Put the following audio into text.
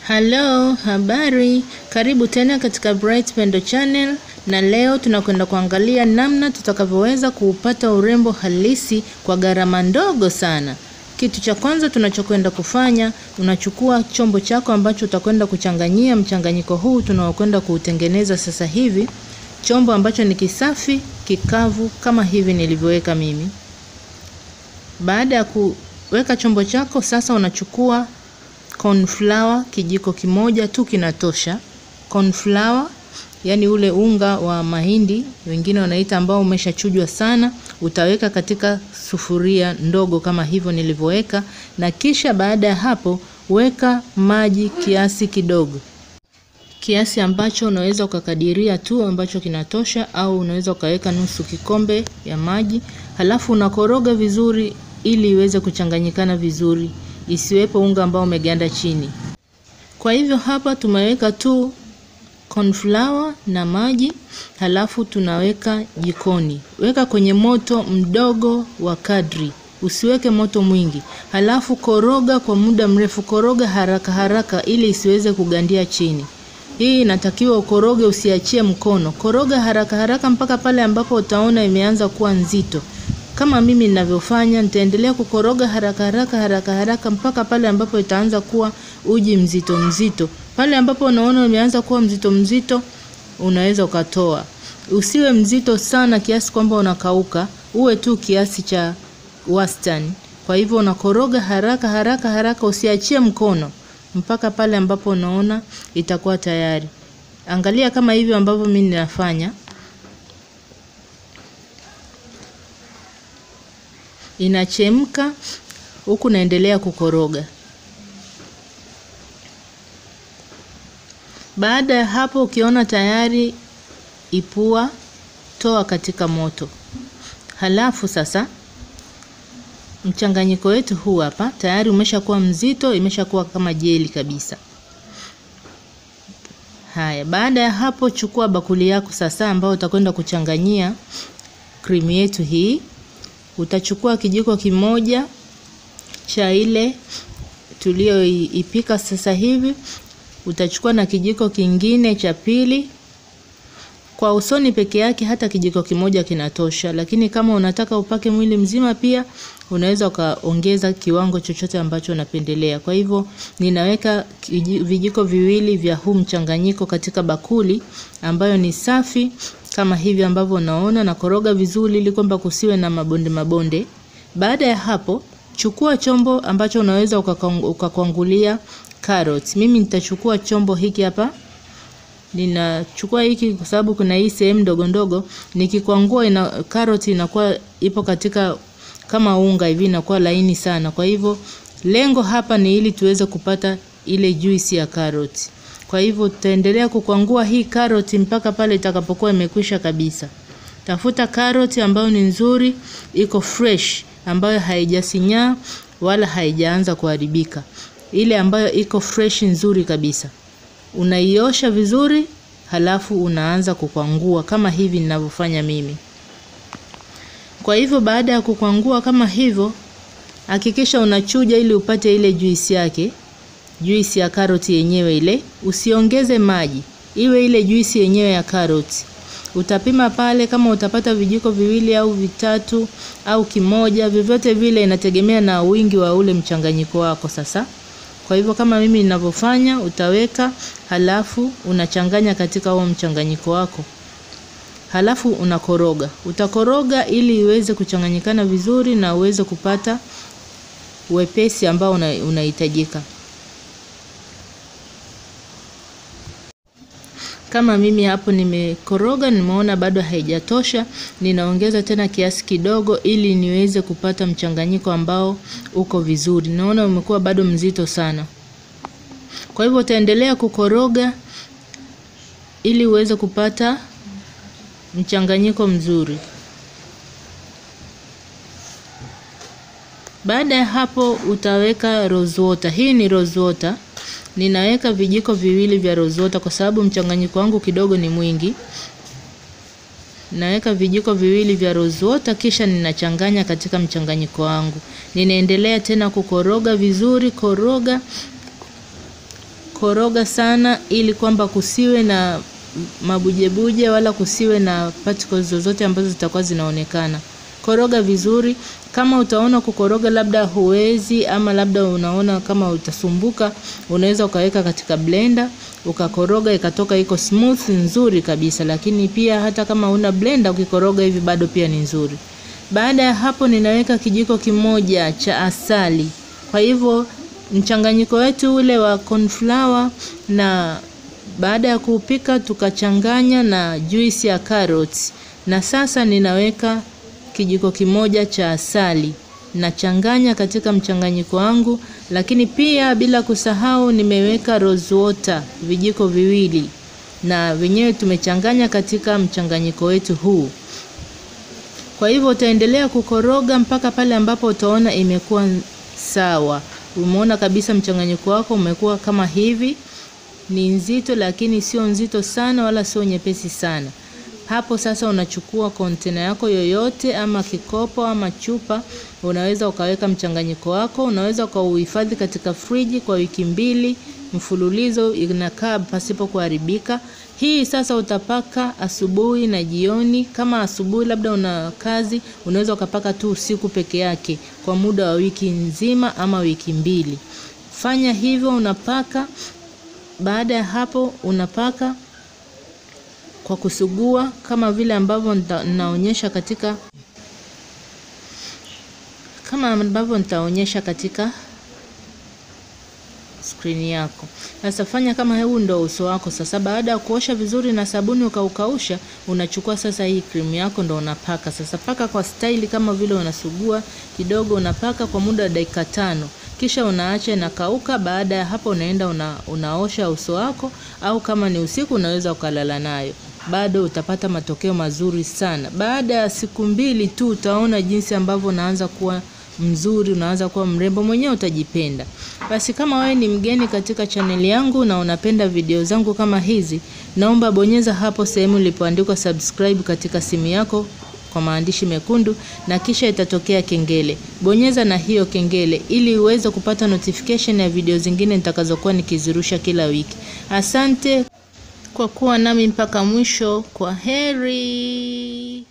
Halo, habari. Karibu tena katika Bright Pendo Channel na leo tunakwenda kuangalia namna tutakavyoweza kuupata urembo halisi kwa gharama ndogo sana. Kitu cha kwanza tunachokwenda kufanya, unachukua chombo chako ambacho utakwenda kuchanganyia mchanganyiko huu tunaokwenda kuutengeneza sasa hivi. Chombo ambacho ni kisafi, kikavu kama hivi nilivyoweka mimi. Baada ya kuweka chombo chako sasa unachukua corn flour kijiko kimoja tu kinatosha. Corn flour yani ule unga wa mahindi wengine wanaita ambao umeshachujwa sana, utaweka katika sufuria ndogo kama hivyo nilivyoweka, na kisha baada ya hapo weka maji kiasi kidogo, kiasi ambacho unaweza ukakadiria tu ambacho kinatosha, au unaweza ukaweka nusu kikombe ya maji, halafu unakoroga vizuri ili iweze kuchanganyikana vizuri isiwepo unga ambao umeganda chini. Kwa hivyo hapa tumeweka tu corn flour na maji, halafu tunaweka jikoni. Weka kwenye moto mdogo wa kadri, usiweke moto mwingi, halafu koroga kwa muda mrefu, koroga haraka haraka ili isiweze kugandia chini. Hii inatakiwa ukoroge, usiachie mkono, koroga haraka haraka mpaka pale ambapo utaona imeanza kuwa nzito kama mimi ninavyofanya, nitaendelea kukoroga haraka haraka haraka haraka mpaka pale ambapo itaanza kuwa uji mzito mzito. Pale ambapo unaona umeanza kuwa mzito mzito, unaweza ukatoa. Usiwe mzito sana kiasi kwamba unakauka, uwe tu kiasi cha wastani. Kwa hivyo unakoroga haraka haraka haraka, usiachie mkono mpaka pale ambapo unaona itakuwa tayari. Angalia kama hivyo ambavyo mimi ninafanya. inachemka huku naendelea kukoroga. Baada ya hapo, ukiona tayari ipua, toa katika moto. Halafu sasa mchanganyiko wetu huu hapa tayari umeshakuwa mzito, imeshakuwa kama jeli kabisa. Haya, baada ya hapo, chukua bakuli yako sasa, ambayo utakwenda kuchanganyia krimu yetu hii utachukua kijiko kimoja cha ile tuliyoipika sasa hivi, utachukua na kijiko kingine cha pili. Kwa usoni peke yake hata kijiko kimoja kinatosha, lakini kama unataka upake mwili mzima pia unaweza ukaongeza kiwango chochote ambacho unapendelea. Kwa hivyo ninaweka vijiko viwili vya huu mchanganyiko katika bakuli ambayo ni safi kama hivi ambavyo unaona, na koroga vizuri ili kwamba kusiwe na mabonde mabonde. Baada ya hapo, chukua chombo ambacho unaweza ukakwangulia carrot. Mimi nitachukua chombo hiki hapa, ninachukua hiki kwa sababu kuna hii sehemu ndogo ndogo, nikikwangua ina carrot inakuwa ipo katika kama unga hivi, inakuwa laini sana. Kwa hivyo lengo hapa ni ili tuweze kupata ile juisi ya carrot. Kwa hivyo tutaendelea kukwangua hii karoti mpaka pale itakapokuwa imekwisha kabisa. Tafuta karoti ambayo ni nzuri, iko fresh, ambayo haijasinyaa wala haijaanza kuharibika. Ile ambayo iko fresh nzuri kabisa. Unaiosha vizuri, halafu unaanza kukwangua kama hivi ninavyofanya mimi. Kwa hivyo baada ya kukwangua kama hivyo, hakikisha unachuja ili upate ile juisi yake juisi ya karoti yenyewe ile, usiongeze maji, iwe ile juisi yenyewe ya karoti. Utapima pale kama utapata vijiko viwili au vitatu au kimoja, vyovyote vile, inategemea na wingi wa ule mchanganyiko wako. Sasa kwa hivyo kama mimi ninavyofanya, utaweka halafu unachanganya katika huo mchanganyiko wako, halafu unakoroga. Utakoroga ili iweze kuchanganyikana vizuri na uweze kupata wepesi ambao unahitajika una kama mimi hapo nimekoroga, nimeona bado haijatosha, ninaongeza tena kiasi kidogo ili niweze kupata mchanganyiko ambao uko vizuri. Naona umekuwa bado mzito sana, kwa hivyo utaendelea kukoroga ili uweze kupata mchanganyiko mzuri. Baada ya hapo utaweka rose water. Hii ni rose water ninaweka vijiko viwili vya rose water kwa sababu mchanganyiko wangu kidogo ni mwingi. Naweka vijiko viwili vya rose water, kisha ninachanganya katika mchanganyiko wangu. Ninaendelea tena kukoroga vizuri, koroga koroga sana ili kwamba kusiwe na mabujebuje wala kusiwe na particles zozote ambazo zitakuwa zinaonekana. Koroga vizuri. Kama utaona kukoroga labda huwezi ama labda unaona kama utasumbuka, unaweza ukaweka katika blender ukakoroga ikatoka iko smooth nzuri kabisa, lakini pia hata kama una blender ukikoroga hivi bado pia ni nzuri. Baada ya hapo, ninaweka kijiko kimoja cha asali. Kwa hivyo mchanganyiko wetu ule wa cornflour na baada ya kuupika tukachanganya na juisi ya carrots, na sasa ninaweka kijiko kimoja cha asali nachanganya katika mchanganyiko wangu, lakini pia bila kusahau nimeweka rose water vijiko viwili, na wenyewe tumechanganya katika mchanganyiko wetu huu. Kwa hivyo utaendelea kukoroga mpaka pale ambapo utaona imekuwa sawa. Umeona kabisa mchanganyiko wako umekuwa kama hivi, ni nzito lakini sio nzito sana wala sio nyepesi sana. Hapo sasa unachukua kontena yako yoyote ama kikopo ama chupa, unaweza ukaweka mchanganyiko wako, unaweza ukauhifadhi katika friji kwa wiki mbili mfululizo, inakaa pasipo kuharibika. Hii sasa utapaka asubuhi na jioni. Kama asubuhi labda una kazi, unaweza ukapaka tu usiku peke yake kwa muda wa wiki nzima ama wiki mbili. Fanya hivyo, unapaka. Baada ya hapo unapaka kwa kusugua kama vile ambavyo nitaonyesha katika kama ambavyo nitaonyesha katika skrini yako. Sasa fanya kama huu ndo uso wako. Sasa baada ya kuosha vizuri na sabuni ukaukausha, unachukua sasa hii krimu yako ndo unapaka. Sasa paka kwa staili kama vile unasugua kidogo, unapaka kwa muda wa dakika tano kisha unaacha inakauka. Baada ya hapo, unaenda una, unaosha uso wako, au kama ni usiku unaweza ukalala nayo bado utapata matokeo mazuri sana. Baada ya siku mbili tu utaona jinsi ambavyo unaanza kuwa mzuri, unaanza kuwa mrembo, mwenyewe utajipenda. Basi kama wewe ni mgeni katika chaneli yangu na unapenda video zangu kama hizi, naomba bonyeza hapo sehemu ilipoandikwa subscribe katika simu yako kwa maandishi mekundu na kisha itatokea kengele. Bonyeza na hiyo kengele ili uweze kupata notification ya video zingine nitakazokuwa nikizirusha kila wiki. Asante kwa kuwa nami mpaka mwisho. Kwa heri.